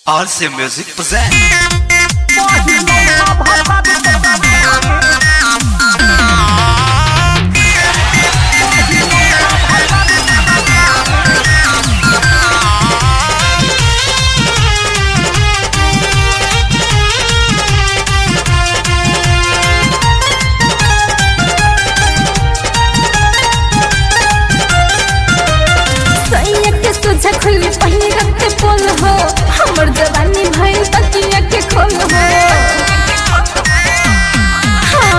RC Music present. सैया के सोझा खुली पहिने रखते पोल हो हमर जवानी भइल तकिया के खोल हो हाँ,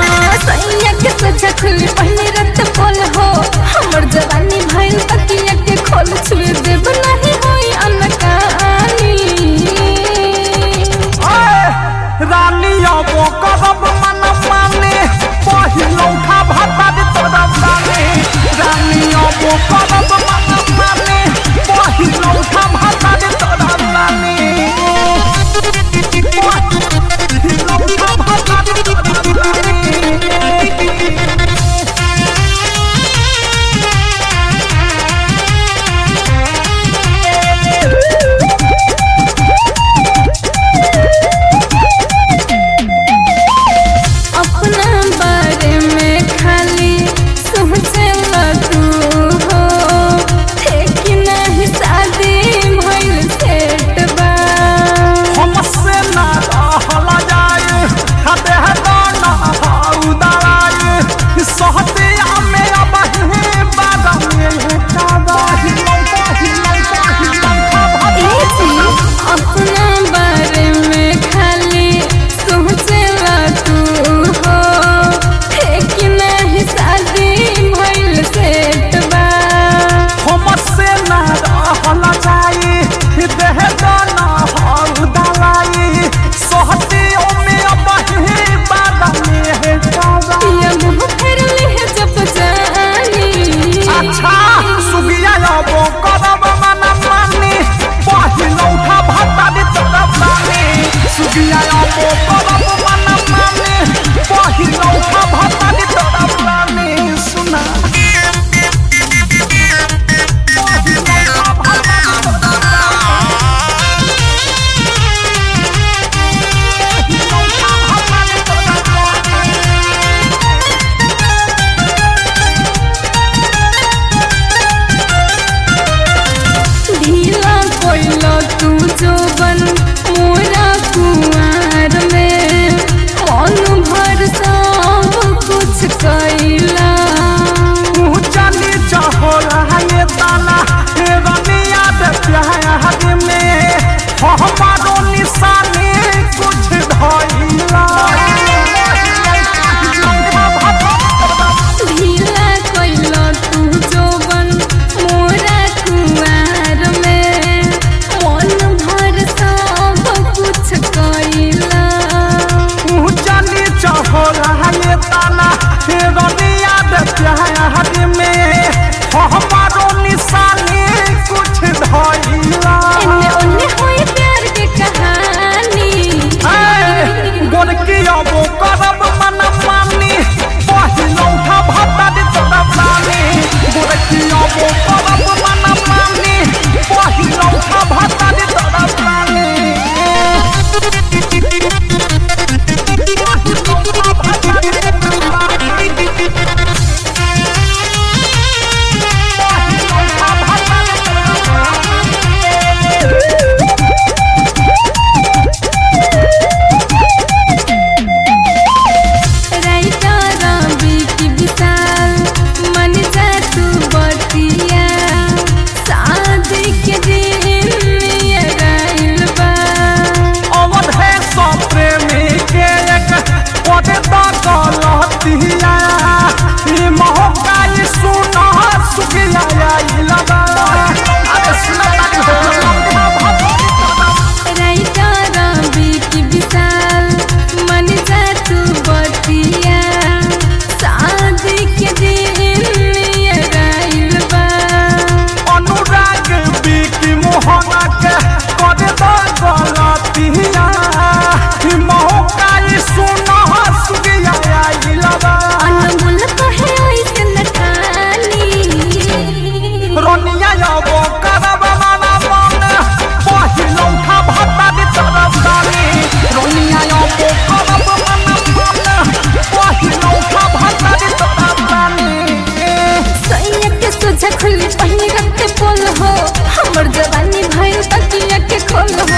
पोल हो हमर जवानी भइल तकिया के खोल हो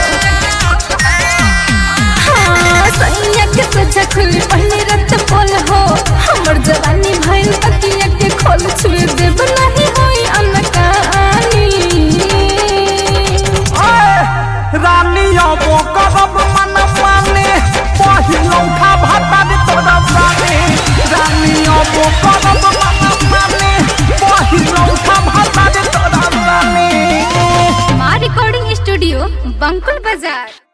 हाँ, सैया के सोचा खुली पहले रत पोल हो हमर जवानी भइल तकिया के खोल छुए देब नहीं होई अनकानी रानी अबो करब मन माने पहिलौठा भाता दे तोरा जाने रानी अबो करब मन माने पहिलौठा भाता दे तोरा जाने माँ रिकॉर्डिंग स्टूडियो बंकुल बाजार